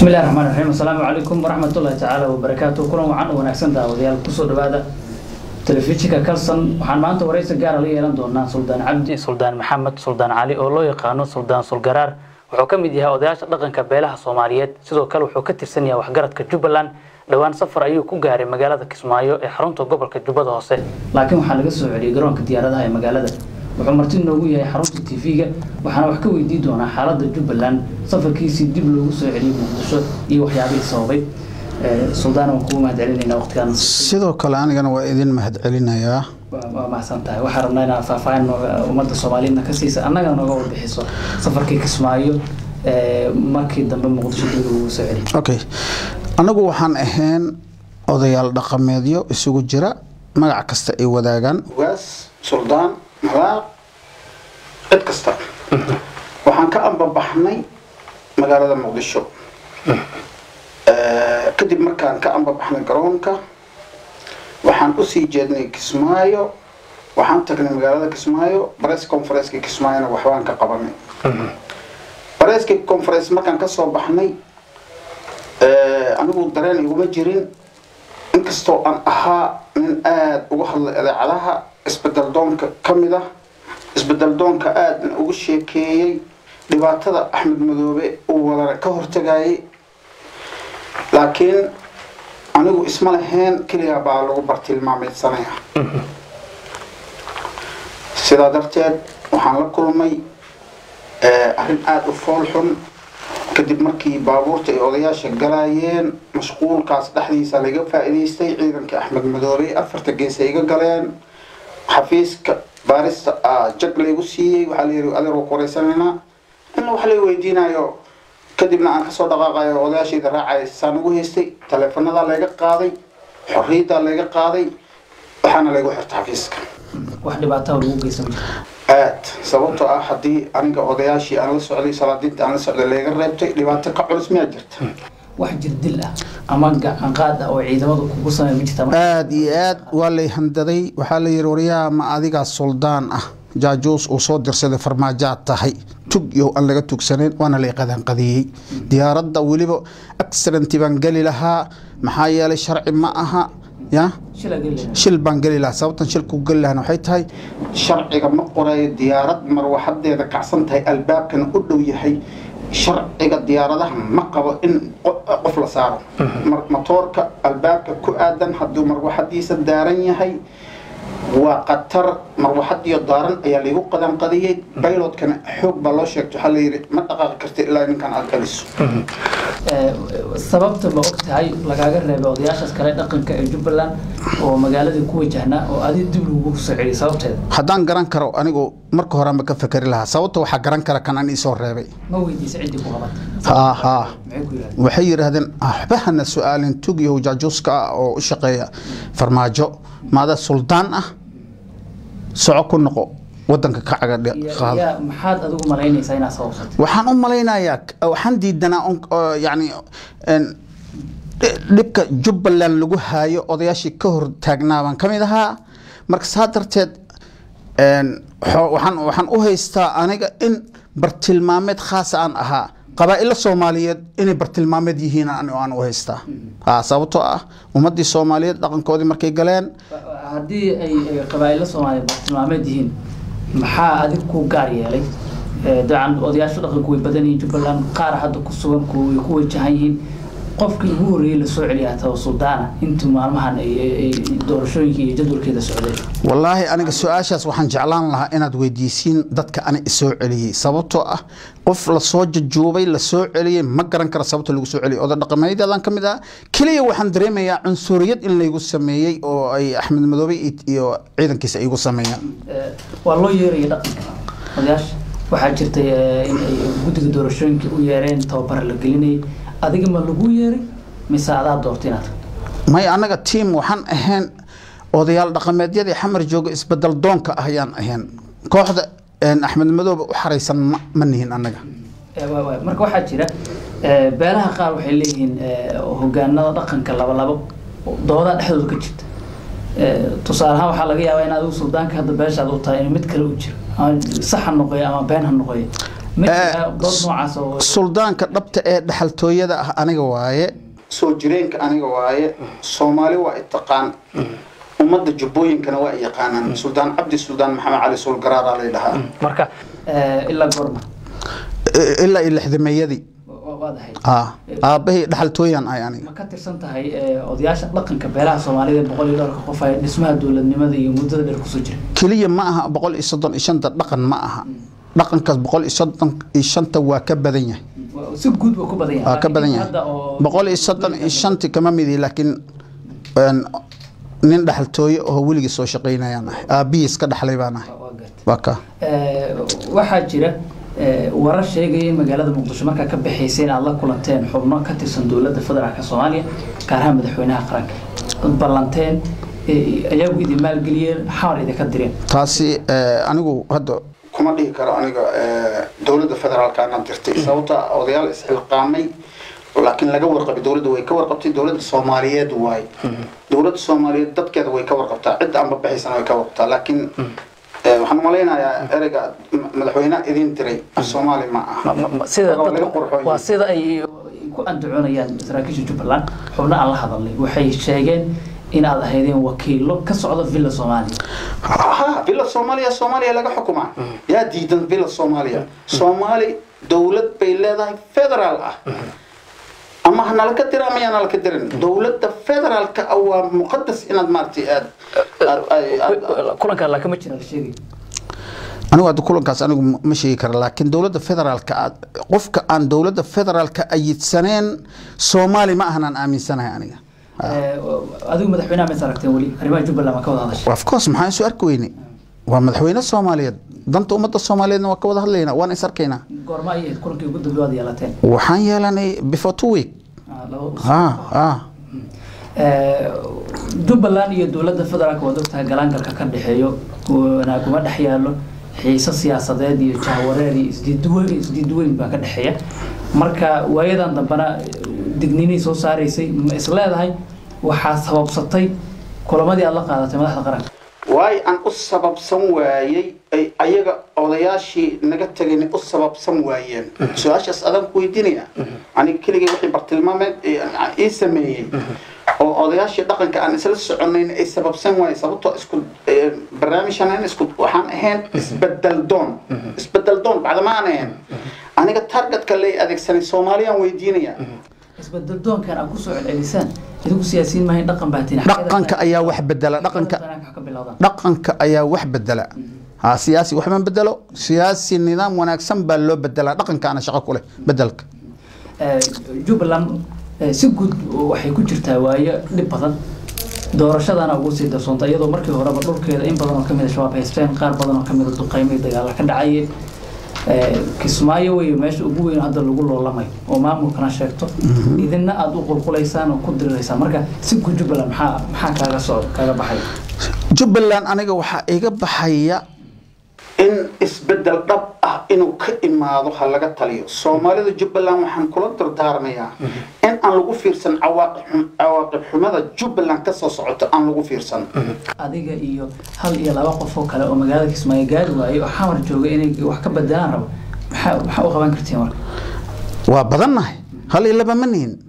bismillahi raxmaan raxiim assalaamu calaykum waraxmatullahi tacaala wabarakaatu kulan wacan u wanaagsan daawadayaal kusoo dhawaada telefishinka kalson waxaan maanta waraysi gaara la yeelan doonaa suldaan cabdi suldaan maxamed suldaan cali oo loo yaqaano suldaan sulgaraar wuxuu ka mid yahay odayaasha dhaqanka beelaha soomaaliyeed sidoo kale wuxuu ka tirsan yahay waxgaradka jubbaland dhowaan safar ayuu ku gaaray magaalada kismaayo ee xarunta gobolka jubbada hoose laakiin waxaa laga soo celiyey garoonka diyaaradaha ee magaalada wuxuu marti noogu yahay xarunta tv-ga waxaana wax ka weydiin doonaa xaaladda jubbaland safarkiisii dib loogu soo celiyey muqdisho iyo waxyaabihii sababay suldaan waan kugu mahad celinaynaa waqtigaan sidoo kale anigana waa idin mahad celinayaa waa mahadsan tahay waxaan rabnaa inaad faahfaahin nooga ummadda soomaaliyeedna ka siisa annagana nooga warbixiso safarkii kismaayo markii dambe muqdisho dib loogu soo celiyey okay annagu waxaan ahayn odayaal dhaqameedyo isugu jira magac kasta ay wadaagaan ugaas suldaan malaaq cid kasta waxaan ka ambabaxnay magaalada muqdisho kadib markaan ka ambabaxnay garoonka waxaan usii jeednay kismaayo waxaan tagnay magaalada kismaayo bress conferenceki kismaayona waxbaan ka qabanay bareski conference markaan kasoo baxnay anigu dareen iguma jirin inkastoo aan ahaa nin aada uga hadlay idaacadaha isbedel doonka ka mid ah isbedel doonka aadna ugu sheekeeyey dhibaatada axmed madoobe uu wadana ka hortagayay laakiin anigu isma lahayn keligaa baa lagu bartilmaameysanaya sidaa darteed waxaan la kulmay arrin aada u fool xun kadib markii baabuurta ay odayaasha galaayeen mashquulkaas dhexdiisa laga faa-iidaystay ciidankii axmed madoobe afarta gees ay iga galeen xafiiska baarista jag laygu siiyey waxaa layihi adeer waa kuwareysanaynaa in wax lay weydiinayo kadibna aan kasoo dhaqaaqayo odayaashayda raacaya saan ugu haystay taleefanadaa layga qaaday xorriyaddaa layga qaaday waxaana laygu xirta xafiiska wax dhibaataa lagu geysan jira aad sababtoo ah haddii aniga odayaashii aan la socday salaadiinta aan la socday layga reebtay dhibaato ka culus miyaa jirta wax jirdil ah ama gacanqaad ah oo ciidamadu kugu samey ma jirta aada iyo aad waa lay handaday waxaa la yihi waryaha ma adigaa suldaan ah jaajuus uu soo dirsaday farmaajaad tahay tug iyo aan laga tugsanayn waana lay qadanqadiyey diyaaradda weliba accidenti baan geli lahaa maxaa yeelay sharci ma aha ya shil baan geli lahaa sababtan shilku geli lahana waxay tahay sharciga ma qorayo diyaarad marwaxadeeda kacsan tahay albaabkana u dhow yahay sharciga diyaaradaha ma qabo in qof la saaro matoorka albaabka ku aadan hadduu marwaxadiisa daaran yahay waa qatar marwaxadiyo daaran ayaa laygu qadanqadiyey baylotkana xoog baa loo sheegta waxaa layidhi ma dhaqaaqi karta ilaa ninkan aad galiso sababta ma og tahay lagaaga reebay odayaashaas kale dhaqanka ee jubbaland oo magaaladii ku wajahnaa oo adi dib lagu soo celiyay sababteeda haddaan garan karo anigu marka horeanba ka fekeri lahaa sababta waxaa garan kara kan aan iisoo reebay ma weydiisa ciddii ku qabatay ha ha maxay ku yidhahdeen waxay yidhaahdeen waxba hana su-aalin tugyahow jaajuuska ah oo u shaqeeya farmaajo maada suldaan ah soco ku noqo wadanka ka caga qaado yaa maxaad adigu malaynaysaa inaad sababsatay waxaan u malaynayaa waxaan diidanaa yani dhibka jubbaland lagu haayo odayaashii ka hor taagnaa baan ka mid ahaa marka saa darteed waxaan waxaan u haystaa aniga in bartilmaameed khaasa aan ahaa qabaa'ilo soomaaliyeed inay bartilmaameed yihiin aan u haystaa sababtoo ah ummadii soomaaliyeed dhaqankoodii markay galeen haddii ay qabaa'ilo soomaaliyeed bartilmaameed yihiin maxaa adig ku gaar yeelay dacan odayaasha dhaqanku way badan yihiin jubbaland qaar hadda ku sugan way ku wajahan yihiin qofkii ugu horreeyey lasoo celiyaa taba suldaana intii maalmahan doorashooyinka iyo jadwalkeeda socday wallaahi aniga su-aashaas waxaan jeclaan lahaa inaad weydiisiin dadka ani isoo celiyey sababtoo ah qof lasoo jajuubay lasoo celiyey ma garan kara sababta lagu soo celiyay oda dhaqameedyadaan ka mid ah keliya waxaan dareemayaa cunsuriyad in laygu sameeyey oo ay axmed madoobe iyo ciidankiisa igu sameeyaan waa loo yeeraya dhaqanka odayaasha waxaa jirtay in ay guddiga doorashooyinka u yeereen tababar la gelinayay adiga ma lagu yeeray mise adaa doortay inaad may annaga tiam waxaan ahayn odayaal dhaqameedyadii xamar jooga isbedel doonka ah ayaan ahayn kooxda axmed madoobe u xaraysan ma nihin annaga marka waxaa jira beelaha qaar waxay leeyihiin hogaanada dhaqanka labalabo doodaa dhexdooda ka jirta tusaale ahaan waxaa laga yaabaa in adigu suldaanka hadda beeshaad u tahay in mid kale u jiro ama sax ha noqoyo ama been ha noqoyo ma jiraa dood noocaas oo suldaanka dhabta ee dhaxaltooyada ah aniga waaye soo jireenka aniga waaye soomaali waa itaqaan ummadda jubbooyinkana waa yaqaanaan suldaan cabdi suldaan maxamed cali sulgaraaraa lay dhahaa marka eh, ilaa goorma ilaa iyo lixdameeyadii Wa- waad ahayd ah aabbahay dhaxaltooyan ahay aniga ma ka tirsan tahay eh, odayaasha dhaqanka beelaha soomaalida ee boqol iyo dhowrka qof ee dhismaha dowladnimada iyo muddada dheer kusoo jira keliya ma aha boqol iyo soddon iyo shanta dhaqan ma aha dhaqankaas boqol iyo soddon iyo shanta waa ka badan yahay Waa- si guud buu ku badan yahay waa ka badan Laakiin yahay hadda oo- boqol iyo soddon iyo shanti kama midi laakiin een, nin dhaxaltooye oo weligii soo shaqaynayaan ahay aabbihiis ka dhaxlay baan ahay waa gartay. waa ka Eh, waxaa jira eh, warar sheegaya in magaalada muqdisho markaa ka baxaysay in aad la kulanteen xubno ka tirsan dowladda federaalk soomaaliya gaar ahaan madaxweynaha qaranka ad ballanteen eh, ayagu idin maalgeliyeen xawar idinka direen taasi eh, anigu hadda kuma dhihi karo aniga dowladda federaalka anaan dirtay sababta odayaal isxilqaamay laakiin laga warqabay dowladda way ka warqabtay dowladda soomaaliyeed waay dowladda soomaaliyeed dadkeeda way ka warqabtaa cidda aan babaxaysana way ka warqabtaa laakiin eh, waxaan malaynayaa ereyga ma- madaxweyne idin diray af soomaali ma aha Ma- ma- ma- sida Waa laga dadku- qurxoon waa yahay. sida ay ku andacoonayaan saraakiisha jubbaland xubno aan la hadalnay waxay sheegeen in aad ahaydeen wakiilo ka socda villa soomaaliya ha villa soomaaliya soomaaliya laga xukumaa yaa diidan villa soomaaliya soomaali dowlad bay leedahay federaal ah ama ha nala ka dira ama yaa nala ka dirin dowladda federaalka ah waa muqadas inaad maaragtay aad aad- aad- aad- kulanka laakiin ma jira la sheegay anigu hadda kulankaas anigu ma sheegi kara laakiin dowladda federaalka aad- qofka aan dowladda federaalka ayidsaneen soomaali ma ahan aan aaminsanahay aniga Eh, adigu madaxweynaha mays aragteen weli arrimaha jubbaland ma ka wada hadashay of course maxaan isu arki weyne waa madaxweyne soomaaliyeed danta ummadda soomaaliyeedna waa ka wada hadlaynaa waan is arkaynaa goorma ay ahayd kulankii ugu dambe waad yeelateen waxaan yeelanay before two week Ah, laba usbuuc. ah ah Eh, jubbaland iyo dowladda federaalka waad ogtahay galaangalka ka dhexeeyo wanaag kuma dhex yaalo xiise siyaasadeed iyo jahwareer iyo isdiidweyn isdiidweyn baa ka dhexeeya marka waayadan dambena digninay soo saaraysay ma is leedahay waxaa sababsatay kulamadii aad la qaadatay madaxda qaranka waayo aan u sababsan waayey ay ayaga odayaashii naga tegayna u sababsan waayeen su-aashaas adaan ku weydiinaya aniga keligay wixii bartilmaameed ee aan ii sameeyey oo odayaashii dhaqanka aan isla soconayn ay sababsan waayeen sababtoo isku eh, barnaamijkan isku waxaan ahayn isbedel doon isbedel doon bacdama aan ahayn aniga targetka lay adeegsanay soomaaliyaan weydiinaya isbedel doonkan aad kusoo celcelisaan idigu siyaasiyiin maahayn dhaqan baatiin dhaqanka ayaa wax bedela dhaqanka ka bilowdaan dhaqanka ayaa wax bedela ha siyaasi waxma bedelo siyaasi nidaam wanaagsan baa loo bedelaa dhaqankaana shaqo ku leh bedelka Eh, jubbaland eh, si guud waxay ku jirtaa waayo dhib badan doorashadana ugu sii darsoonta iyadoo markii horeba dhulkeeda in badan oo kamid a shabaab haysteen qaar badan oo kamid a duqeymay dagaala ka dhacayeen Eh, kismaayo wey meesha ugu weyn hadda lagu loolamayo oo maamulkana sheegto idina aada u qulqulaysaan oo ku diriraysaan marka si guud jubbaland maxaa maxaa kaaga soo kaaga baxay jubbaland aniga waxaa iga baxaya in isbedel dhab ah inuu ka imaado ha laga taliyo soomaalida jubbaland waxaan kula dardaarmayaa in aan lagu fiirsan cawaaqib xum- cawaaqib xumada jubbaland ka soo socota aan lagu fiirsan adiga iyo hal iyo laba qof oo kale oo magaalada kismaayo gaari waayay oo xamar jooga inay wax ka bedelaan rabo maxaa maxaa u qaban kartiin marka waa badannahay hal iyo laba ma nihin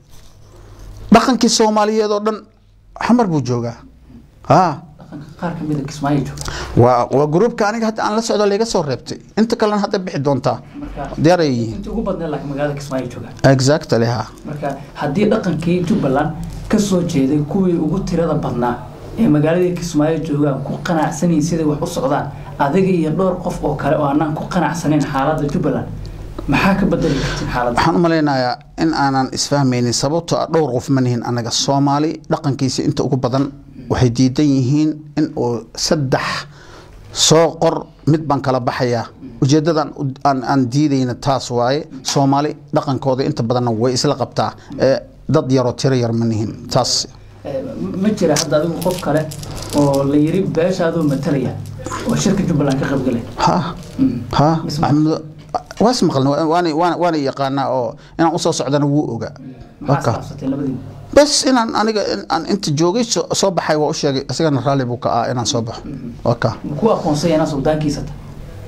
dhaqankii soomaaliyeed oo dhan xamar buu joogaa ha dhaqanka qaar ka mid a kismaayo jooga waa waa gruubka aniga hadda aan la socdo layga soo reebtay inta kalena hadda bixi doontaa marka diyaar ay yihiin intii ugu badneed laakiin magaalada kismaayo jooga exactly ha marka haddii dhaqankii jubbaland ka soo jeeday kuwii ugu tirada badnaa ee magaaladii kismaayo joogaan ku qanacsanayn siday wax u socdaan adiga iyo dhowr qof oo kale oo aanan ku qanacsanayn xaaladda jubbaland maxaa ka bedeli kartiin xaaladda waxaan u malaynayaa in aanan isfahmaynin sababtoo ah dhowr qof ma nihin anaga soomaali dhaqankiisa inta ugu badan waxay diidan yihiin in uu saddex soo qor mid baan kala baxayaa ujeedadan u- aan aan diidayna taas waaye soomaali dhaqankooda inta badanna way isla qabtaa ee dad yaroo tiro yar ma nihin taas Eh, ma jira hadda adigu qof kale oo la yiri beeshaaduu matalaya oo shirka jubbaland ka qaybgalay ha ha Isma- axmed waa ismaqalna waana waana waana yaqaanaa oo inaan usoo socdana wuu ogaa maxaa Waka. isdhaafsateen labadiina bas inaan aniga in aan inta joogay soo soo baxay waa u sheegay isagana raalli buu ka ah inaan soo baxo waka ku aqoonsay inaa suldaankiisa tahay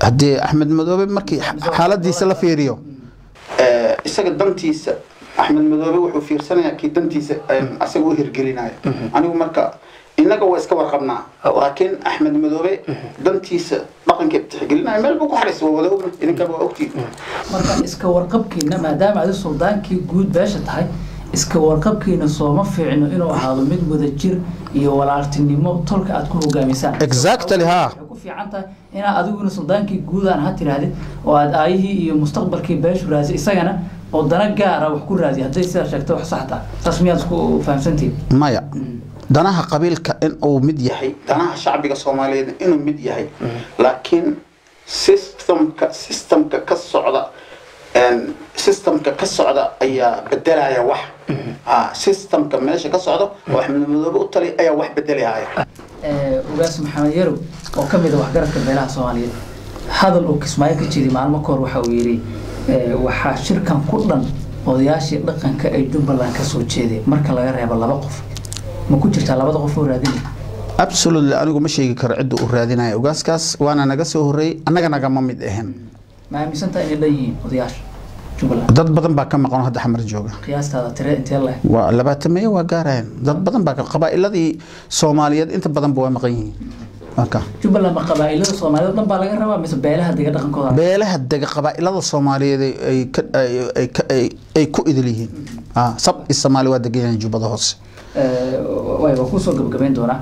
haddii axmed madoobe markii xaaladiisa la fiiriyo isaga dantiisa axmed madoobe wuxuu fiirsanayaa kii dantiisa asaga u hirgelinaya anigu marka innaga waa iska warqabnaa laakiin axmed madoobe dantiisa dhaqankeed tixgelinaya meel buu ku xariis waa wada ogna idinkaba waa ogtiin marka iska warqabkiina maadaama adi suldaankii guud beesha tahay iska warqabkiina sooma fiicno inuu ahaado mid wadajir iyo walaaltinimo tolka aad ku hogaamisaan exactly ha waxay ku fiican tahay inaad adiguna suldaankii guud aan ha tirahdid oo aad aayihii iyo mustaqbalkii beeshu raasi isagana oo dana gaara wax ku raadiya hadday sidaa sheegto wax sax taha taas miyaad isku fahamsantihin maya danaha qabiilka in uu mid yahay danaha shacbiga soomaaliyeed inuu mid yahay laakiin systemka systemka ka socda systemka ka socda ayaa bedelaya wax systemka meesha ka socda oo axmed madoobe u tali ayaa wax bedelaya ugaas maxamed yarow oo ka mid a waxgaradka beelaha soomaaliyeed hadal uu kismaayo ka jiri maalmo kahor waxa uu yidhi waxaa shirkan ku dhan odayaashii dhaqanka ay jubbaland ka soo jeeday marka laga reebo laba qof ma ku jirtaa labada qof oo raadinaya absolutely anigu ma sheegi karo cidda uu raadinaya ogaaskaas waana naga soo horreeyey annaga nagama mid ahayn ma aaminsantaa inay dhan yihiin odayaasha jubbaland dad badan baa ka maqan oo hadda xamar jooga qiyaastaada tire intee leh waa labaatameeye waa gaarayaan dad badan baa ka qabaa'iladii soomaaliyeed inta badanba waa maqan yihiin marka jubbaland ma qabaa'ilada soomaaliyeed dhan baa laga rabaa mise beelaha dega dhaqankooda beelaha dega qabaa'ilada soomaaliyeed ay- ay ka- ay- ay ka- ay- ay ku idil yihiin Ah, sab i soomaali waa degan yahay jubbada hoose way waa kusoo gabagabayn doonaa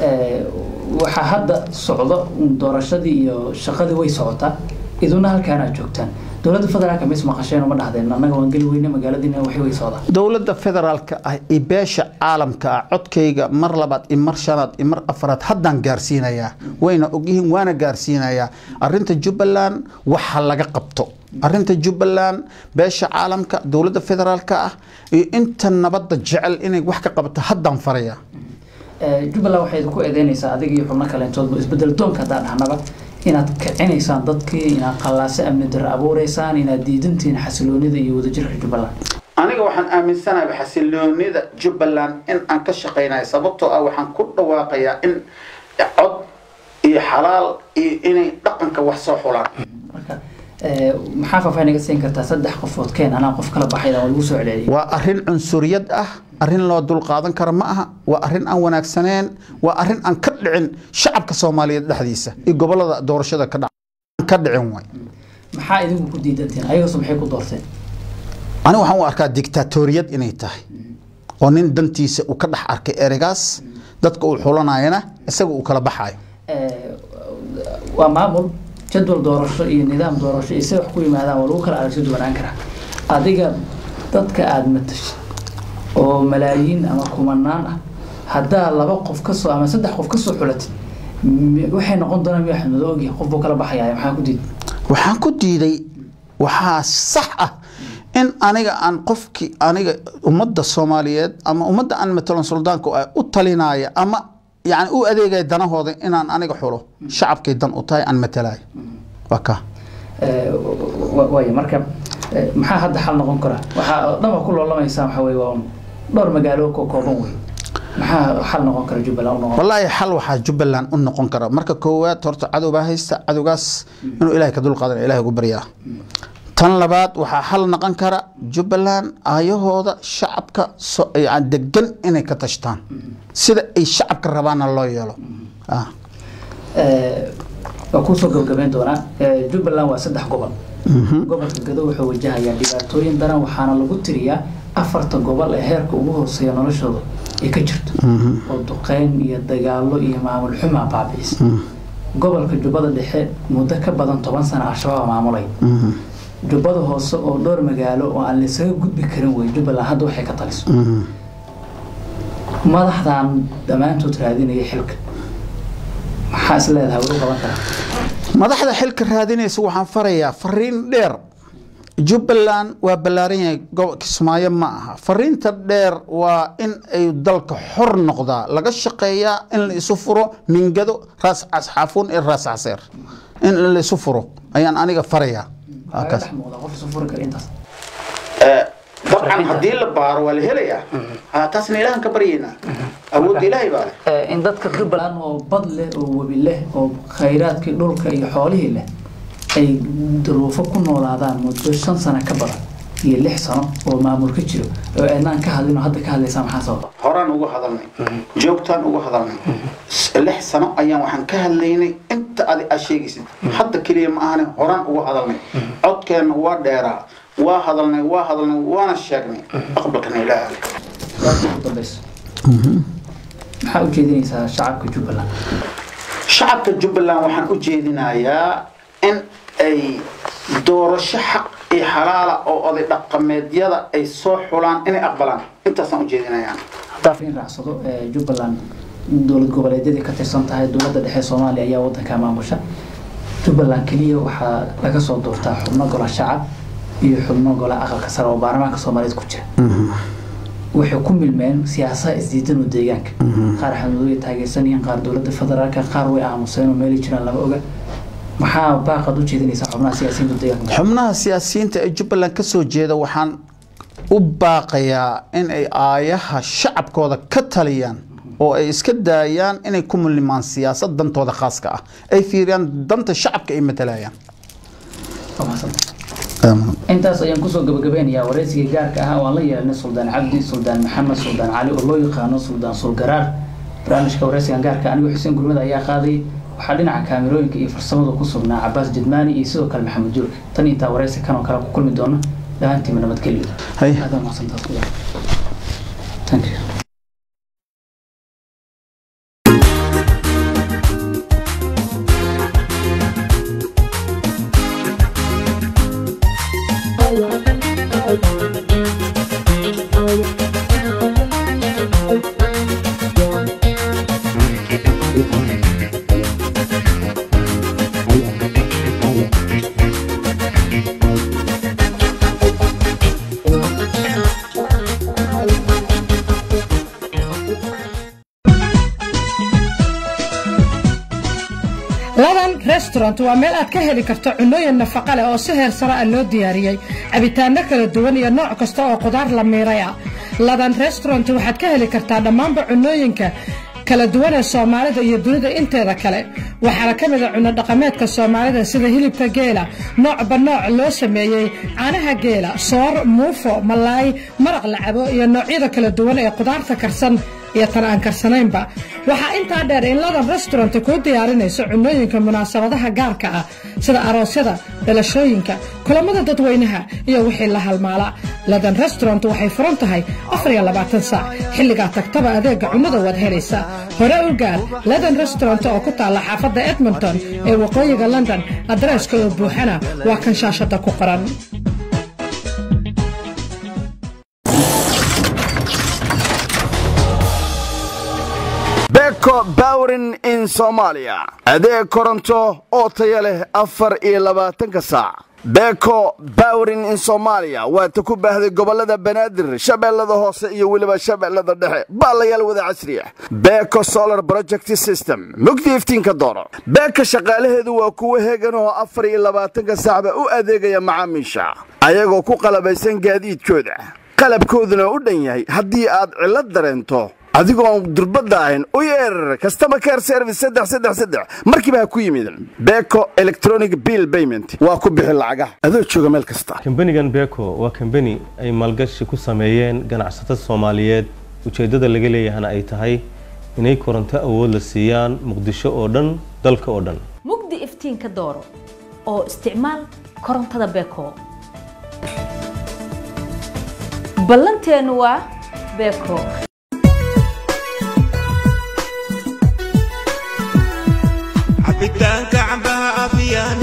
waxaa hadda socdo doorashadii iyo shaqadii way socotaa iduna halkaana aad joogtaan dowladda federaalka mis maqasheen uma dhahdeen annaga waan geli weyne magaaladiina waxay way socdaa dowladda federaalka ah iyo beesha caalamka ah codkayga mar labaad iyo mar shanaad iyo mar afaraad haddaan gaarsiinayaa wayna ogyihiin waana gaarsiinayaa arinta jubbaland waxa laga qabto arinta jubbaland beesha caalamka dowladda federaalka ah iyo inta nabadda jecel inay wax ka qabato haddaan farayaa jubbaland waxay ku eedeynaysaa adiga iyo xubno kaleentoodba isbedel doonka haddaan dhahnaba inaad kicinaysaan dadkii inaad qallaase amni darro abuureysaan inaad diidantihiin xasiloonida iyo wadajirka jubbaland aniga waxaan aaminsanahay xasiloonida jubbaland in aan ka shaqaynayo sababtoo ah waxaan ku dhawaaqayaa in cod iyo xalaal iyo inay dhaqanka wax soo xulaan marka maxaa faahfaahin naga siin kartaa saddex qofood keen anaa qof kala baxayda waa lagu soo celceliyay waa arrin cunsuriyad ah arrin loo dulqaadan karo ma aha waa arrin aan wanaagsaneen waa arrin aan ka dhicin shacabka soomaaliyeed dhexdiisa iyo gobolada doorashada ka dhac- ka dhicin waay maxaa idinku ku diidantihiin ayagaasu maxay ku doorteen aniga waxaan u arkaa dictatoriyad inay tahay oo nin dantiisa uu ka dhex arkay ereygaas dadka uu xulanayana isaga uu kala baxayo waa maamul jadwal doorasho iyo nidaam doorasho iyo si wax ku yimaadaan waa lagu kala aragti duwanaan karaa adiga dadka aada matashid oo malaayiin ama kumanaan ah haddaa laba qof kasoo ama saddex qof kasoo xulatid m- waxay noqon doonaan miyaa xadmado ogyahay qof buu kala baxaya maxaa ku diid waxaan ku diiday waxaa sax ah in aniga aan qofkii aniga ummadda soomaaliyeed ama ummadda aan matalan suldaanka ah u talinaya ama yani u adeegaya danahooda inaan aniga xulo shacabkay dan u tahay aan matalayo waa ka waay marka eh, maxaa hadda xal noqon kara waxaa dhan waa ku loolamaysaa waxa wey waa un dhowr magaalo ko kooban wey maxaa xal noqon kara jubbaland u noqon wallaahi xal waxaa jubbaland u noqon kara marka koowaad horta cadowbaa haysta cadowgaas inuu ilaahay ka dulqaadan ilahay ugu baryaa tan labaad waxaa xal noqon kara jubbaland aayahooda shacabka so- yani degan inay ka tashtaan sida ay shacabka rabaana loo yeelo Ah. Eh, waa kusoo gabagabayn doonaa Eh, jubbaland waa saddex gobol gobolka gado wuxuu wajahayaa dhibaatooyin daran waxaana lagu tiriyaa afarta gobol ee heerka ugu hooseeya noloshooda ay ka jirto oo duqeyn iyo dagaalo iyo maamul xumaa baabi'isa gobolka jubbada dhexe muddo ka badan toban sano al-shabaab maamulay jubbada hoose oo dhowr magaalo oo aan laysaga gudbi karin wey jubbaland hadda waxay ka taliso madaxdan dhammaantood raadinaya xilka maxaa is leedahay way u qaban karaa madaxda xilka raadinaysa waxaan farayaa fariin dheer jubbaland waa ballaaran yahay gobo- kismaayo ma aha fariinta dheer waa in ay dalka xor noqdaa laga shaqeeyaa in la isu furo mingado raas casxaafuun iyo raas caseer in la isu furo ayaan aniga farayaa Waa Kaga kaas. dhex muuqda qof isu furi kara intaas dabcan haddii la baaro waa la helayaa taasna ilaahan ka baryaynaa awoodda ilaahay baa leh in dadka jubbaland oo bad leh oo webi leh oo khayraadkii dhulka iyo xoolihii leh ay duruufo ku noolaadaan muddo shan sano ka badan iyo lix sano oo maamul ka jiro oo aynaan ka hadlin oo hadda ka hadlaysaa maxaa sababa horaan uga hadalnay joogtaan uga hadalnay lix sano ayaan waxaan ka hadlaynay inta adi aad sheegaysid hadda keliya ma ahane horaan uga hadalnay codkeenna waa dheeraa waa hadalnay waa hadalnay waana sheegnay aqbalkana ilaahay su-aasha ugu dambeyso maxaa ujeedinaysaa shacabka jubbaland shacabka jubbaland waxaan u jeedinayaa in ay doorasho xaq iyo xalaala oo oday dhaqameedyada ay soo xulaan inay aqbalaan intaasaan u jeedinayaa haddaa in raacsado ee, jubbaland dowlad goboleedyadii ka tirsan tahay dowladda dhexe soomaaliya ayaa wadanka maamusha jubbaland keliya waxaa laga soo doortaa xubno gola shacab iyo xubno gola aqalka sare oo baarlamaanka soomaaliyeed ku jira waxay ku milmeen siyaasaha isdiidan oo deegaanka qaar xadmudooya taageersan yihiin qaar dowladda federaalka qaar way aamuseen oo meeli jiraan lama oga maxaa baaqad u jeedinaysaa xubnaha siyaasiyiinta deegaanka xubnaha siyaasiyiinta ee jubbaland ka soo jeeda waxaan u baaqayaa in ay aayaha shacabkooda ka taliyaan oo ay iska daayaan inay ku mullimaan siyaasad dantooda khaaska ah ay fiiriyaan danta shacabka ay matalayaan Waa mahadsantahay. intaas ayaan kusoo gabagabeynayaa wareysiga gaarka ah oo aan la yeelanay suldaan cabdi suldaan maxamed suldaan cali oo loo yaqaano suldaan sulgaraar barnaamijka wareysigan gaarka anigu xuseen gurmada ayaa qaaday waxaa dhinaca kaamirooyinka iyo farsamada ku sugnaa cabaas jidmaani iyo sidoo kale maxamed joog tan intaa wareysi kan oo kale ku kulmi doona dhahaantiima nabadgelyo Hay. aad baa mahadsantahay suldaan. Thank you. ladan restaurant waa meel aad ka heli karto cunooyin nafaqa leh oo si heer sare ah loo diyaariyey cabitaano kala duwan iyo nooc kasta oo qudaar la miiray ah ladan restaurant waxaad ka heli kartaa dhammaanba cunooyinka kala duwan ee soomaalida iyo dunida inteeda kale waxaana ka mid a cunno dhaqameedka soomaalida sida hilibka geela noocba nooc loo sameeyey caanaha geela soor muufo malaay maraq lacabo iyo noocyada kala duwan ee qudaarta karsan iyo tan aan karsanaynba waxaa intaa dheer in ladan restaurant kuu diyaarinayso cunooyinka munaasabadaha gaarka ah sida aroosyada dhalashooyinka kulamada dadweynaha iyo wixii la halmaala ladan restaurant waxay furan tahay saac xilligaa tagtaba adeega cunnada waad helaysaa hore u gaar ladan restaurant oo ku taalla xaafadda edmonton ee waqooyiga london adreeska oo buuxana waa kan shaashada ku qoran beko bowrin in soomaaliya adeeg koronto oo taya leh afar iyo labaatanka saac beko bowrin in soomaaliya waata ku baahday gobolada banaadir shabeellada hoose iyo weliba shabeellada dhexe baalayaal wada casri ah beko solar project system mugdi iftiinka dooro beeka shaqaalaheedu waa kuwo heegan oo afar iyo labaatanka saacba u adeegaya macaamiisha ayagoo ku qalabaysan gaadiidkooda qalabkooduna u dhan yahay haddii aad cillad dareento adigoon durbadda ahayn u yeer customer care service saddex saddex saddex markiiba ha ku yimid beko electronic bill payment waa ku bixi lacagaha adoo jooga meel kasta kambanigan beko waa kambani ay maalgashi ku sameeyeen ganacsatada soomaaliyeed ujeeddada laga leeyahana ay tahay inay koronto awood la siiyaan muqdisho oo dhan dalka oo dhan mugdi iftiinka dooro oo isticmaal korontada beko ballanteenu waa beko cabitaanka cambaha afiyaan